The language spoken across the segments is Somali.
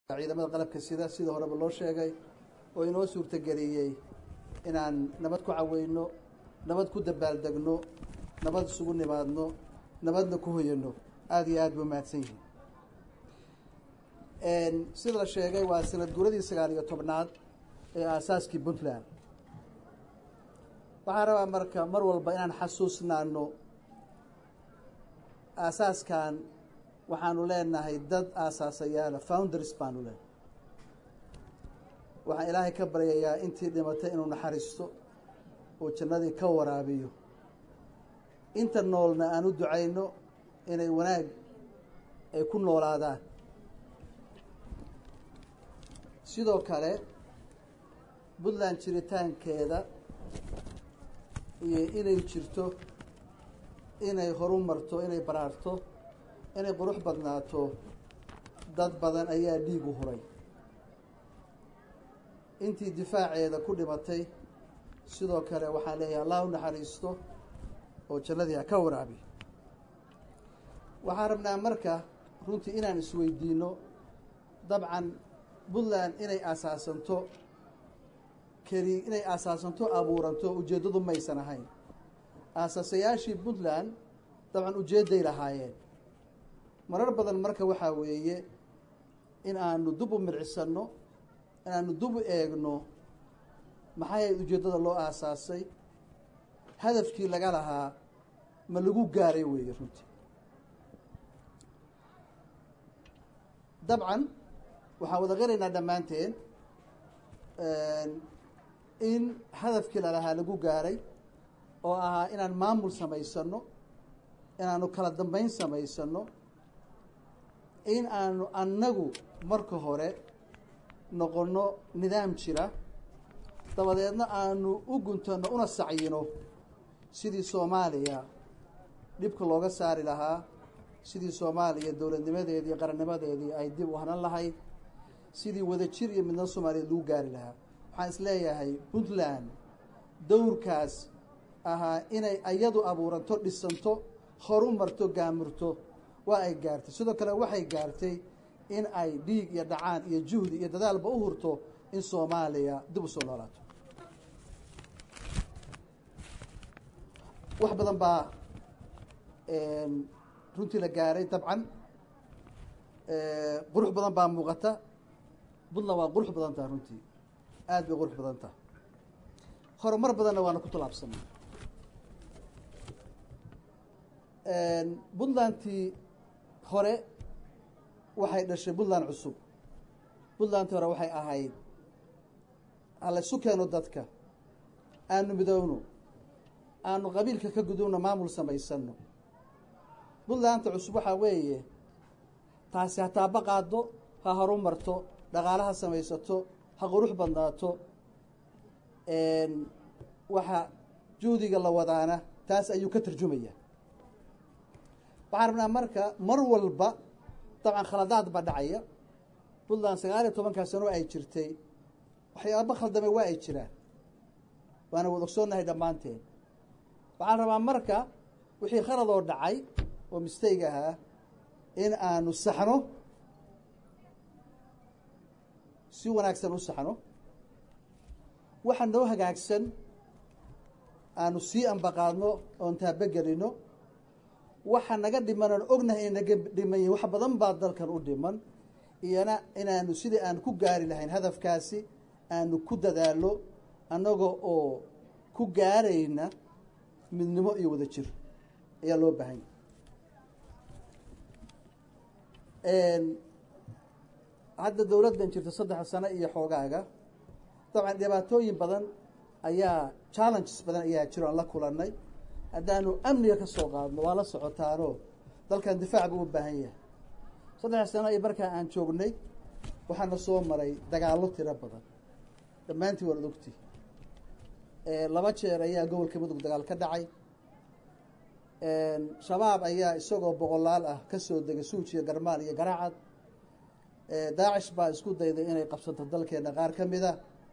ciidamada qalabka sida sida horeba loo sheegay oo inoo suurtageliyey inaan nabad ku caweyno nabad ku dabaaldegno nabad isugu nimaadno nabadna ku hoyano aada iyo aad ba mahadsan yihiin sida la sheegay waa sanad guuradii sagaal iyo tobnaad ee aasaaskii puntland waxaan rabaa marka mar walba inaan xasuusnaano aasaaskan waxaanu leenahay dad aasaasayaala founders baanu leenahay waxaan ilaahay ka baryayaa intii dhimatay inuu naxariisto oo jannadii ka waraabiyo inta noolna aan u ducayno inay wanaag ay ku noolaadaan sidoo kale puntland jiritaankeeda iyo inay jirto inay horu marto inay baraarto inay qurux badnaato dad badan ayaa dhiigu huray intii difaaceeda ku dhimatay sidoo kale waxaan leeyahay allah u naxariisto oo jannadii ha ka waraabiyo waxaan rabnaa marka runtii inaan isweydiino dabcan puntland inay aasaasanto keli inay aasaasanto abuuranto ujeeddadu maysan ahayn aasaasayaashii puntland dabcan ujeedday lahaayeen marar badan marka waxaa weeye in aanu dub u mircisanno in aanu dub u eegno maxay ahayd ujeeddada loo aasaasay hadafkii laga lahaa ma lagu gaaray weeye runtii dabcan waxaan wada qiraynaa dhammaanteen in hadafkii lalahaa lagu gaaray oo ahaa inaan maamul samaysano inaanu kala dambeyn samaysano in aanu annagu marka hore noqonno nidaam jira dabadeedna aanu u guntanno una sacyino sidii soomaaliya dhibka looga saari lahaa sidii soomaaliya dowladnimadeedii iyo qarannimadeedii ay dib u hanan lahayd sidii wadajir iyo midna soomaaliyeed lagu gaari lahaa waxaan is leeyahay puntland dowrkaas ahaa inay ayadu abuuranto dhisanto horu marto gaamurto waa ay gaartay sidoo kale waxay gaartay in ay dhiig iyo dhacaan iyo juhdi iyo dadaalba u hurto in soomaaliya dib u soo noolaato wax badan baa runtii la gaaray dabcan qurux badan baa muuqata puntland waa qurux badan taha runtii aada bay qurux badan taha horumar badanna waana ku tallaabsanay puntlandtii hore waxay dhashay puntland cusub puntlandtii hore waxay ahayd halaysu keeno dadka aanu midowno aanu qabiilka ka gudubno maamul samaysano puntlandta cusub waxaa weeye taasi ha taaba qaado ha horu marto dhaqaalaha samaysato ha qurux badnaato waxa juhdiga la wadaana taas ayuu ka tarjumaya waxaan rabnaa marka mar walba dabcan khaladaad baa dhacaya puntland sagaal iyo tobankaa sano ay jirtay waxyaaba khaldame waa ay jiraan waana wada ogsoonnahay dhammaanteen waxaan rabaa marka wixii khaladoo dhacay oo mistayg ahaa in aanu saxno si wanaagsan u saxno waxa noo hagaagsan aanu sii ambaqaadno oon taabogelino waxa naga dhiman oon ognahay inay naga dhiman yihin wax badan baa dalkan u dhiman iyana inaanu sidii aan ku gaari lahayn hadafkaasi aanu ku dadaalo annaga oo ku gaarayna midnimo iyo wada jir ayaa loo baahan yahay hadda dowladdan jirta saddex sano iyo xoogaaga dabcan dhibaatooyin badan ayaa challenges badan ayaa jiro aan la kulannay haddaanu amniga ka soo qaadno waa la socotaanoo dalkan difaac buu u baahan yahay saddex sano iyo markaa aan joognay waxaana soo maray dagaallo tiro badan dhammaantii waanad ogti laba jeer ayaa gobolka mudug dagaal ka dhacay shabaab ayaa isagoo boqolaal ah ka soo degay suujiya garmaal iyo garaacad daacish baa isku dayday inay qabsato dalkeena qaar ka mida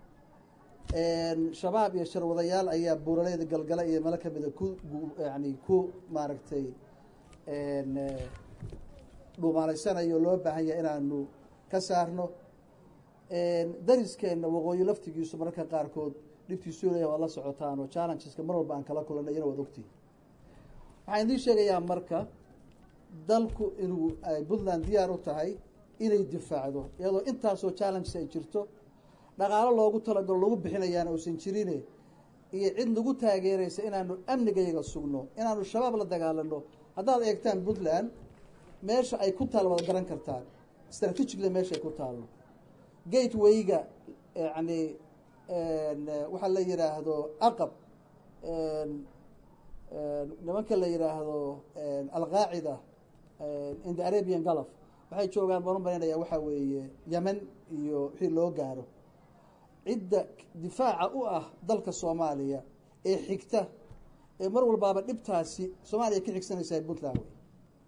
shabaab iyo sharwadayaal ayaa buuraleyda galgala iyo melo kamida ku yani ku maaragtay dhuumaalaysanayo loo baahan yahay inaanu ka saarno dariskeenna waqooyi laftigiisu mararka qaarkood dhibtiisu leeyahay waad la socotaan oo challengeska mar walba aan kala kulanay iyana waad ogtihin waxaan idiin sheegayaa marka dalku inuu puntland diyaar u tahay inay difaacdo iyadoo intaasoo challenges ay jirto dhaqaalo loogu talagalo lagu bixinayaana uusan jirine iyo cid nagu taageeraysa inaanu amnigayaga sugno inaanu shabaab la dagaalano haddaad eegtaan puntland meesha ay ku taal waad garan kartaan strategically meesha ay ku taalno gatewayga yani waxaa la yidhaahdo aqab nimanka la yidhaahdo alqaacida in the arabian gulf waxay joogaan baan u malaynaya waxaa weeye yemen iyo wixii loo gaaro cidda difaaca u ah dalka soomaaliya ee xigta ee mar walbaaba dhibtaasi soomaaliya ka xigsanaysaa puntland wey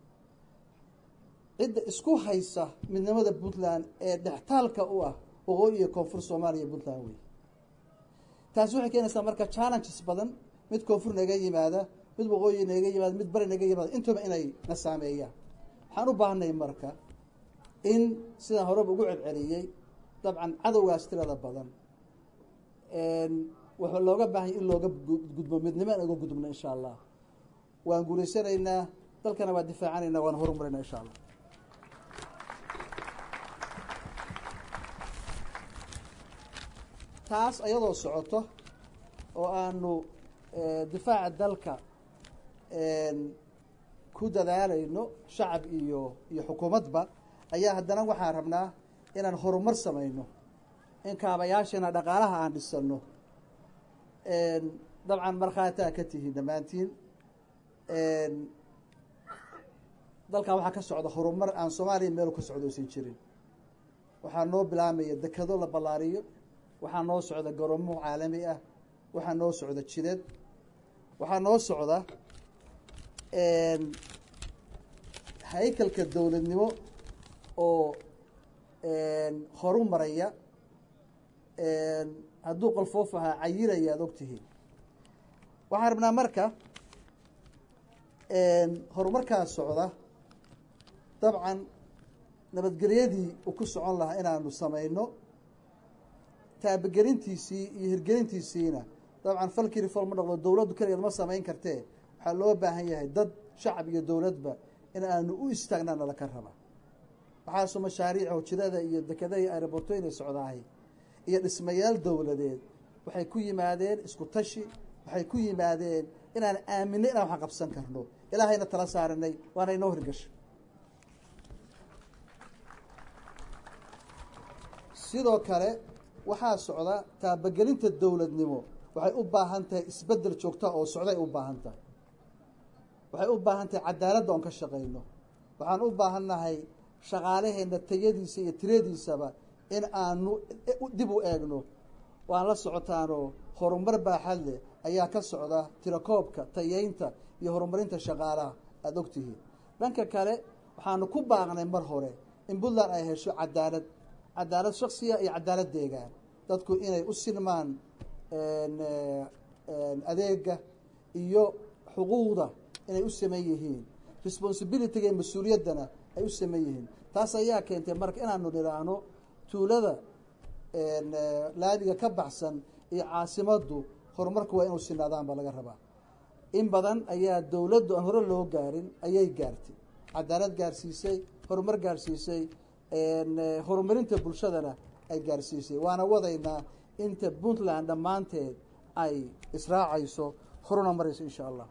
cidda isku haysa midnimada puntland ee dhextaalka u ah waqooyi iyo koonfur soomaaliya puntland wey taasi waxay keenaysaa marka challenges badan mid koonfur naga yimaada mid waqooyi naga yimaada mid bari naga yimaada intuba inay na saameeyaan waxaan u baahnay marka in sidaan horeba ugu celceliyey dabcan cadowgaas tirada badan waxaa looga baahanya in looga gudbo midnimo in uga gudubno insha allah waan guulaysanaynaa dalkana waa difaacanaynaa waan horumarayna insha allah taas ayadoo socoto oo aanu difaaca dalka ku dadaalayno shacab iyo iyo xukuumadba ayaa haddana waxaan rabnaa inaan horumar samayno in kaabayaashana dhaqaalaha aan dhisano dabcan markhaataa ka tihiin dhammaantiin dalkan waxaa ka socda horumar aan soomaaliya meelu ka socdo aysan jirin waxaa noo bilaamaya dekado la ballaariyo waxaa noo socda garoomo caalami ah waxaa noo socda jidad waxaa noo socda haykalka dowladnimo oo horu maraya hadduu qolfoof ahaa cayiraya ad og tihiin waxaan rabnaa marka horumarkaa socda dabcan nabadgelyadii uu ku socon lahaa inaanu samayno taabagelintiisii iyo hirgelintiisiina dabcan falkii reform ma noqdo dowladdu keligeed ma samayn kartee waxaa loo baahan yahay dad shacab iyo dowladba in aanu u istaagnaa nala ka raba waxaasu mashaariic hojidada iyo dekadaha iyo aeroborto inay socdaahay iyo dhismayaal dowladeed waxay ku yimaadeen isku tashi waxay ku yimaadeen inaan aaminay inaan wax qabsan karno ilaahayna tala saaranay waana inoo hirgashay sidoo kale waxaa socda taabagelinta dowladnimo waxay u baahan tahay isbeddel joogta oo socday u baahan tahay waxay u baahan tahay cadaaladda oon ka shaqayno waxaan u baahannahay shaqaalaheenna tayadiisa iyo tiradiisaba in aanu dib u eegno waan la socotaanoo horumar baaxad leh ayaa ka socda tirakoobka tayeynta iyo horumarinta shaqaalaha aada ogtihiin dhanka kale waxaanu ku baaqnay mar hore in puntland ay hesho cadaalad cadaalad shaksiya iyo cadaalad deegaan dadku inay u sinmaan adeega iyo xuquuqda inay u saman yihiin responsibilityga iyo mas-uuliyaddana ay u saman yihiin taas ayaa keentay marka inaanu nidhaahno tuulada laamiga ka baxsan iyo caasimaddu horumarku waa inuu sinaadaan baa laga rabaa in badan ayaa dowladdu aan hore loo gaarin ayay gaartay cadaalad gaarsiisay horumar gaarsiisay horumarinta bulshadana ay gaarsiisay waana wadaynaa inta puntland dhammaanteed ay israacayso horuna marayso insha allah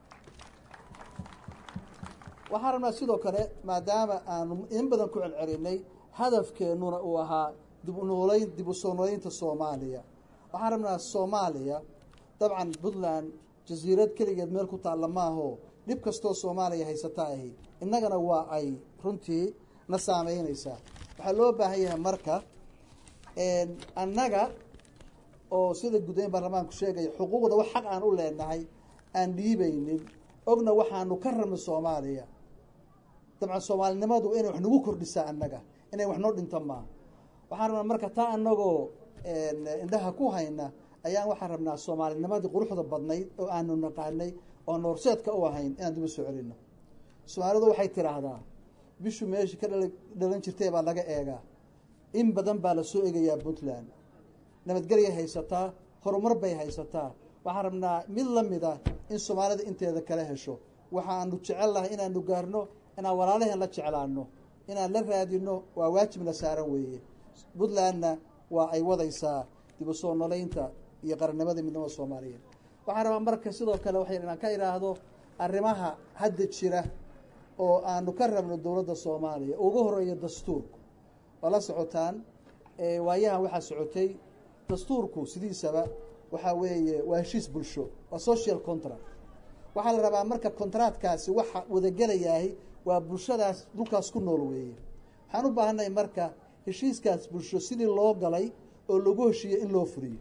waxaan rabnaa sidoo kale maadaama aanu in badan ku celcelinay hadafkeennuna uu ahaa dib u noolayn dib u soo noolaynta soomaaliya waxaan rabnaa soomaaliya dabcan puntland jasiirad keligeed meel ku taalla maaho dhib kastoo soomaaliya haysata ahi innagana waa ay runtii na saameynaysaa waxaa loo baahan yahay marka annaga oo sida gudayn baarlamaanku sheegaya xuquuqda wax xaq aan u leenahay aan dhiibaynin ogna waxaanu ka rabnay soomaaliya dabcan soomaalinimadu inay wax nagu kordhisaa annaga inay wax noo dhinto maaha waxaan rabnaa marka taa annagoo indhaha ku hayna ayaan waxaan rabnaa soomaalinimadii quruxda badnayd oo aanu naqaanay oo noorseedka u ahayn inaan dib u soo celino soomaalidu waxay tidhaahdaa bishu meeshii ka dhala dhalan jirtay baa laga eegaa in badan baa la soo egayaa puntland nabadgelyay haysataa horumar bay haysataa waxaan rabnaa mid la mid ah in soomaalida inteeda kala hesho waxaanu jecel lahay inaanu gaarno inaan walaalaheen la jeclaano inaan la raadino waa waajibna saaran weeye puntlandna waa ay wadaysaa dib u soo noleynta iyo qarannimada midnimada soomaaliyeed waxaan rabaa marka sidoo kale waxay inaan ka idhaahdo arrimaha hadda jira oo aanu ka rabno dowladda soomaaliya ugu horeeya dastuurku waa la socotaan waayahan waxaa socotay dastuurku sidiisaba waxaa weeye waa heshiis bulsho waa social contract waxaa la rabaa marka contractkaasi waxa wadagelayahay waa bulshadaas dhulkaas ku nool weeye waxaan u baahannahay marka heshiiskaas bulsho sidii loo galay oo lagu heshiiyo in loo furiyo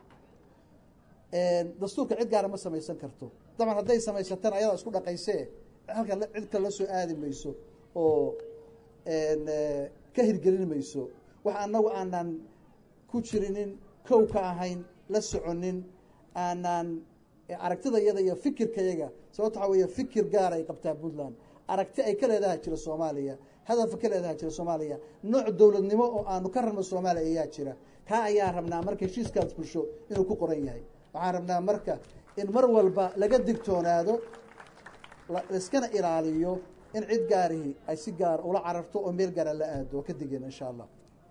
dastuurka cid gaara ma samaysan karto daban hadday samaysatan ayadaa isku dhaqaysee halkan cid kale la soo aadi mayso oo ka hirgelin mayso wax annagu aanan ku jirinin kow ka ahayn la soconin aanan aragtidayada iyo fikirkayaga sababto waxaa weeye fikir gaar ay qabtaa puntland aragti ay ka leedaha jira soomaaliya hadafa ka leedaha jira soomaaliya nooc dowladnimo oo aanu ka rabno soomaaliya ayaa jira kaa ayaa rabnaa marka heshiiskaas bulsho inuu ku qoran yahay waxaan rabnaa marka in mar walba laga digtoonaado laiskana ilaaliyo in cid gaarihi ay si gaar ula cararto oo meel gaara la aado oo ka digeen insha allah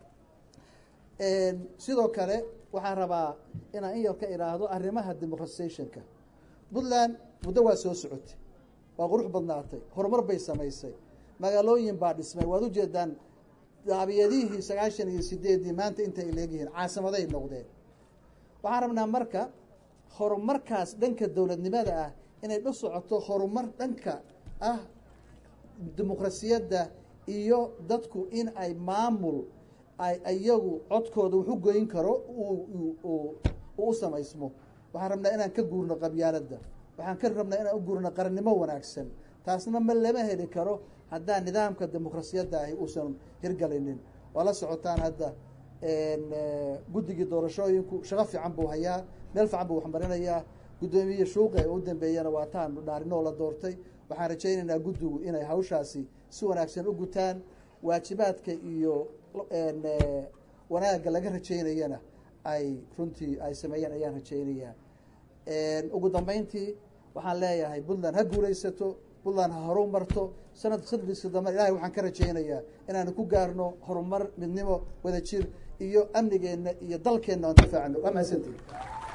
sidoo kale waxaan rabaa inaan in yar ka idhaahdo arrimaha democratisationka puntland muddo waa soo socotay waa qurux badnaatay horumar bay samaysay magaalooyin baa dhismay waad ujeedaan daabiyadihii sagaashan iyo sideeddii maanta intay leegyihiin caasimaday noqdeen waxaan rabnaa marka horumarkaas dhanka dowladnimada ah inay dha socoto horumar dhanka ah dimuqrasiyadda iyo dadku in ay maamul ay iyagu codkooda wax u goyn karo uu u samaysmo waxaan rabnaa inaan ka guurno qabyaaladda waxaan ka rabnaa inaan u guurno qarannimo wanaagsan taasna ma lama heli karo haddaan nidaamka dimuqrasiyadda ahi uusan hirgalinin waa la socotaan hadda guddigii doorashooyinku shaqo fiican buu hayaa meel fiican buu waxmarinayaa guddoomiye shuuqe u dambeeyana waa taanu dhaarinoo la doortay waxaan rajaynaynaa guddigu inay hawshaasi si wanaagsan u gutaan waajibaadka iyo wanaagga laga rajaynayana ay runtii ay sameeyeen ayaan rajaynayaa ugu dambeyntii waxaan leeyahay puntland ha guulaysato puntland ha horu marto sanad sanadkiisa dambe ilahay waxaan ka rajaynayaa inaanu ku gaarno horumar midnimo wadajir iyo amnigeenna iyo dalkeenna aan difaacno waa mahadsantihi